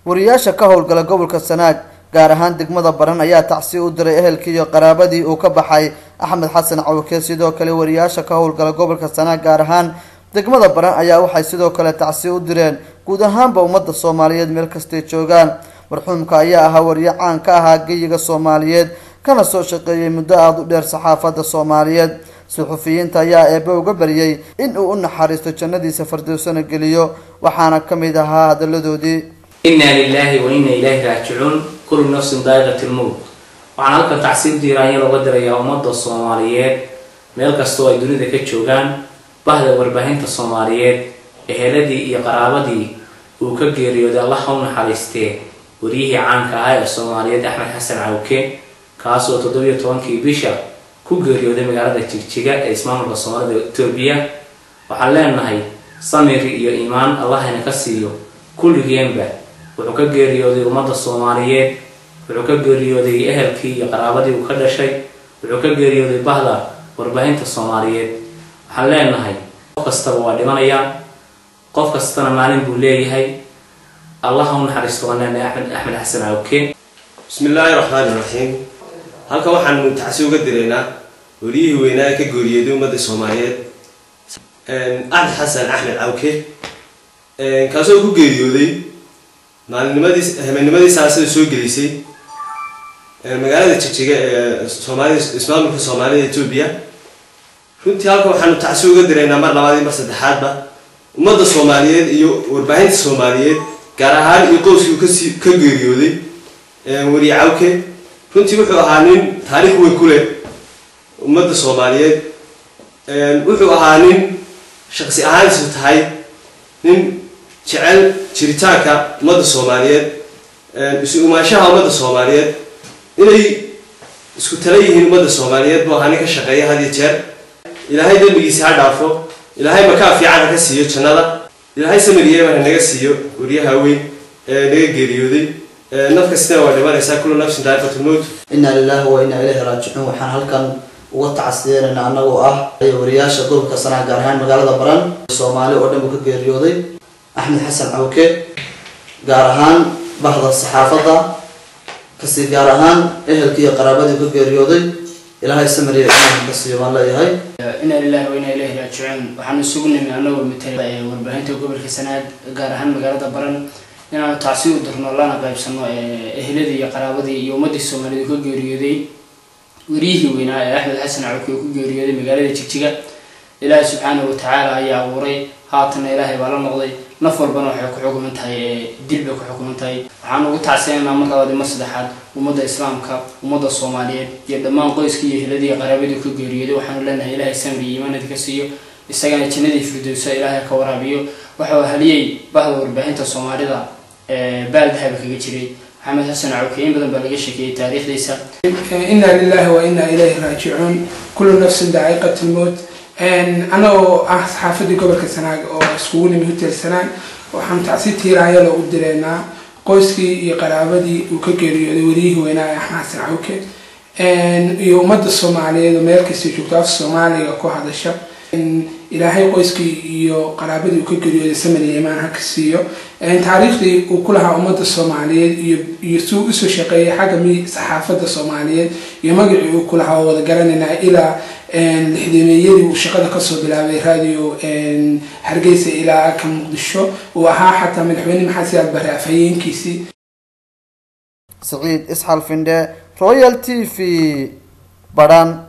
wariyaasha ka howlgala gobolka sanaag gaar ahaan degmada baran ayaa tacsi u diray ehelkii iyo qaraabadii uu ka baxay axmed xasan cawke sidoo kale wariyaasha ka howlgala gobolka sanaag gaar ahaan degmada baran ayaa waxay sidoo kale tacsi u direen guud ahaanba ummadda soomaaliyeed meel kastay joogaan marxuumka ayaa ahaa wariye caan ka ahaa geyiga soomaaliyeed kana soo shaqeeyay muddo aada u dheer saxaafadda soomaaliyeed suxufiyiinta ayaa eebbe uga baryay in uu u naxariisto jannadiisa fardowsana geliyo waxaana ka mid ahaa hadalladoodii inaa lilaahi wa inna ilaahi raajicuun kullu nafsin daa'iqat lmowt waxaan halkan tacsiib diiraanya looga dirayaa ummadda soomaaliyeed meel kastoo ay dunida ka joogaan bahda warbaahinta soomaaliyeed eheladii iyo qaraabadii uu ka geeriyooday allaha u naxariistee waryihii caanka ahaa ee soomaaliyeed axmed xasan cawke kaasoo toddobiyo tobankii bisha ku geeriyooday magaalada jigjiga ee ismaamulka soomaalida etoobiya waxaan leenahay samiri iyo iimaan allahayna ka siiyo kulligeenba wuxuu ka geeriyooday ummadda soomaaliyeed wuxuu ka geeriyooday ehelkii iyo qaraabadii uu ka dhashay wuxuu ka geeriyooday bahda warbaahinta soomaaliyeed waxaan leenahay qof kastaba waa dhimanayaa qof kastana maalin buu leeyahay allaha u naxariisto waan leenahay axmed axmed xasan cawke bismi illaahi raxmaani raxiim halkan waxaanu tacsi uga direynaa wariyihii weynaa ka geeriyooday ummadda soomaaliyeed axmed xasan axmed cawke kaasoo ku geeriyooday maalinnimadii habeennimadii saasada soo gelisay magaalada jigjiga ee soomaalida ismaamulka soomaalida etoobiya runtii halkan waxaanu tacsi uga direynaa mar labaad iyo mar saddexaadba ummadda soomaaliyeed iyo warbaahinta soomaaliyeed gaar ahaan iyo qowskii uu kasi ka geeriyooday wariye cawke runtii wuxuu ahaa nin taariikh weyn ku leh ummadda soomaaliyeed wuxuu ahaa nin shaqsi ahaantiisu tahay nin jecel jiritaanka ummadda soomaaliyeed isu umaanshaha ummadda soomaaliyeed inay isku tala yihiin ummadda soomaaliyeed buu ahaa nin ka shaqeeya had iyo jeer ilaahay dembigiisa ha dhaafo ilaahay makaa fiican ha ka siiyo jannada ilaahay samiriyeba ha naga siiyo waryaha weyn ee naga geeriyooday naf kastina waa dhimanaysaa kullu nafsin daa'iqatulmowt inaa lilahi wa inaa ilayhi raajicuun waxaan halkan uga tacsiyeynayna annagoo ah wariyaasha gobolka sanaa gaar ahaan magaalada baran soomaali oo dhan buu ka geeriyooday axmed xasan cawke gaar ahaan bahda saxaafadda kasi gaar ahaan ehelkii iyo qaraabadii ka geeriyooday ilaahay samariya imaanka ka siiyo baan leeyahay inaa lilahi wa inaa ilayhi raajicuun waxaanu isugu nimi anagoo matala warbaahinta gobolka sanaad gaar ahaan magaalada baran inaanu tacsi u dirno lana qaybsano ehladii iyo qaraabadii iyo ummadii soomaaliyed ka geeriyooday wariyihii weynaa ee axmed xasan cawke oo ku geeriyooday magaalada jigjiga ilaahi subxaanahu watacaala ayaa abuuray haatanna ilaahay baa la noqday naf walbana waxay ku xukuman tahay dil bay ku xukuman tahay waxaan ugu tacsiyanaa mar labaad mar saddexaad ummadda islaamka ummadda soomaaliyeed iyo dhammaan qoyskii iyo ehladii qaraabadii ka geeriyooday waxaanu leenahay ilaahay samri iyo iimaanadi ka siiyo isagana jannadii firdowsa ilaahay ka waraabiyo waxau haliyey bahda warbaahinta soomaalida baal dahaba kaga jiray maxamed xasan cawke in badan baa laga sheekeeyey taariikhdiisa inaa lilahi wa inaa ilayhi raajicuun kullu nafsin daa'iqat lmowt anagoo ah saxaafadii gobolka sanaag oo iskugu nimi hotel sanaag waxaan tacsi tiiraaya loogu direynaa qoyskii iyo qaraabadii uu ka geeriyooday wariyihii weynaa ee axmed xasan cawke iyo ummadda soomaaliyeed oo meel kasta joogto af soomaaliga ku hadasha ilaahay qoyskii iyo qaraabadii uu ka geeriyooday samaniya imaan haka siiyo taariikhdii uu ku lahaa ummadda soomaaliyeed iyo iyo suu usoo shaqeeyay xagga mi saxaafadda soomaaliyeed iyo magacii uu ku lahaa oo wada garanaynaa ilaa lixdameeyadii uu shaqada kasoo bilaabay radio hargeysa ilaa ka muqdisho uu ahaa xataa madaxweyne maxamed siyaad bare afhayeenkiisii saciid isxal findhe royal t v badhan